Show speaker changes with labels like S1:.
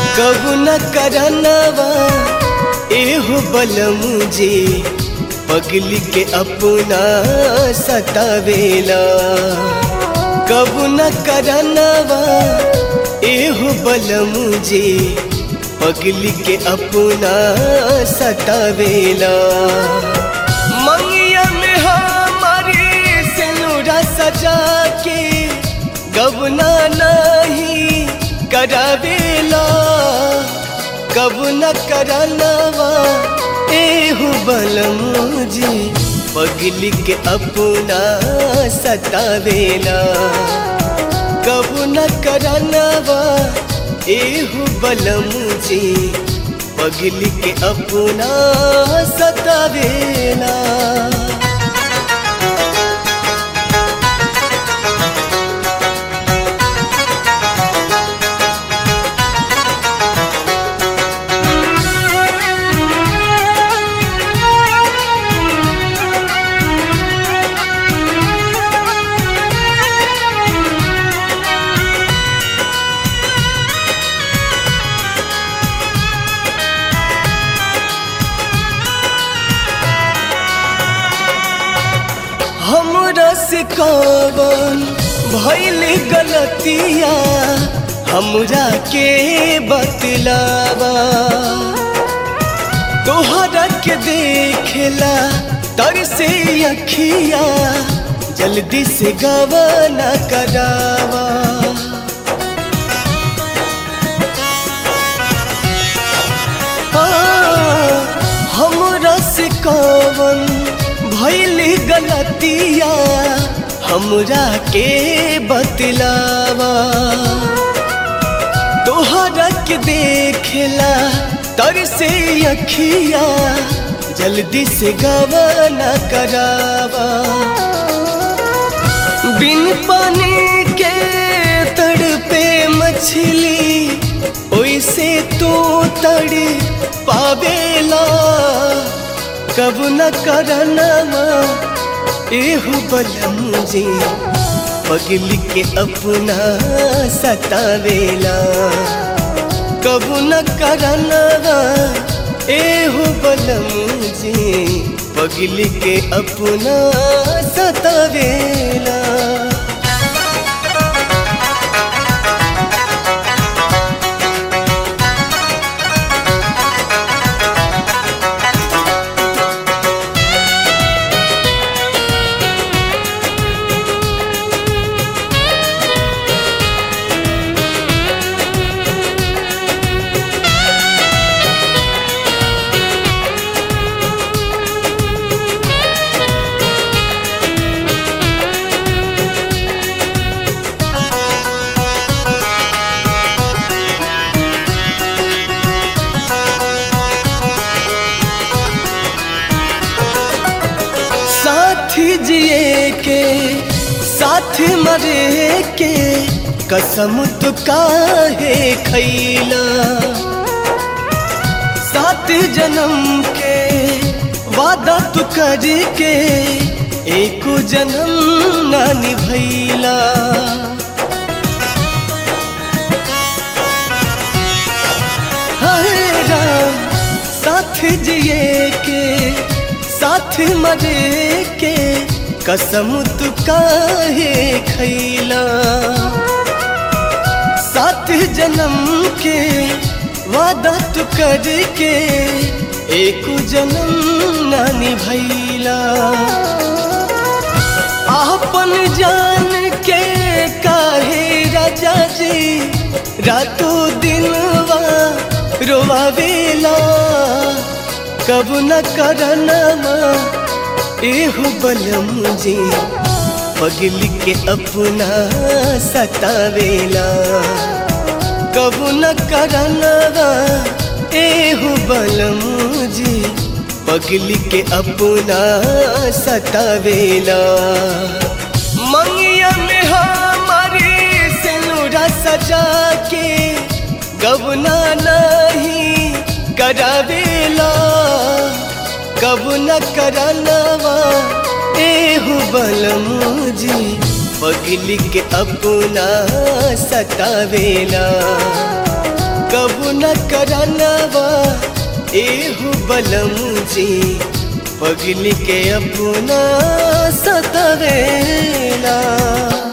S1: कबू न करनवा एहो बलमुझे पगली के अपना सतावेला कबू न करनवा एहो बलमुझे पगली के अपना सतावेला मंगिया में हमारी सिनुरा सजा के गबना नहीं करावेला कब न करनवा एहु बलमुझे पगली के अपना सतावेला कब न करनवा एहु बलमुझे पगली के अपना सतावेला हमरा से कवन भइल गलतिया हमरा के बतलावा तोहरा के देखेला तर से अखिया जल्दी से गवाना करावा हाँ, हमरा से कवन भइल गलतिया हमरा के बतलावा तोहरा के देखेला तर से अखिया जल्दी से गवाना करावा बिन पानी के तड़पे मछली ओइसे तो तड़ पावेला कब न करनवा एहु बलमुझे पगली के अपना सतावेला कब न करनवा एहु बलमुझे पगली के अपना सतावेला साथ जिए के साथ मरे के कसम तो काहे खैला सात जन्म के वादा तू कर के एक जन्म ना निभैला हाय राम साथ जिए के साथ मरे के कसम तू काहे खैला सात जन्म के वादा तू कर के एक जन्म ना निभैला आपन जान के काहे राजा जी रातों दिनवा रोवावेला कब न करनवा एहु बलमुझे पगली के अपना सतावेला कब न करनवा एहु बलमुझे पगली के अपना सतावेला मंगिया में हमारी सिनुरा सजा के गबना नहीं करावेला कब न करनवा एहु बलमुझे पगली के अपना सतावेला कबू न करनवा एहु बलम जी पगली के अपना सतवेला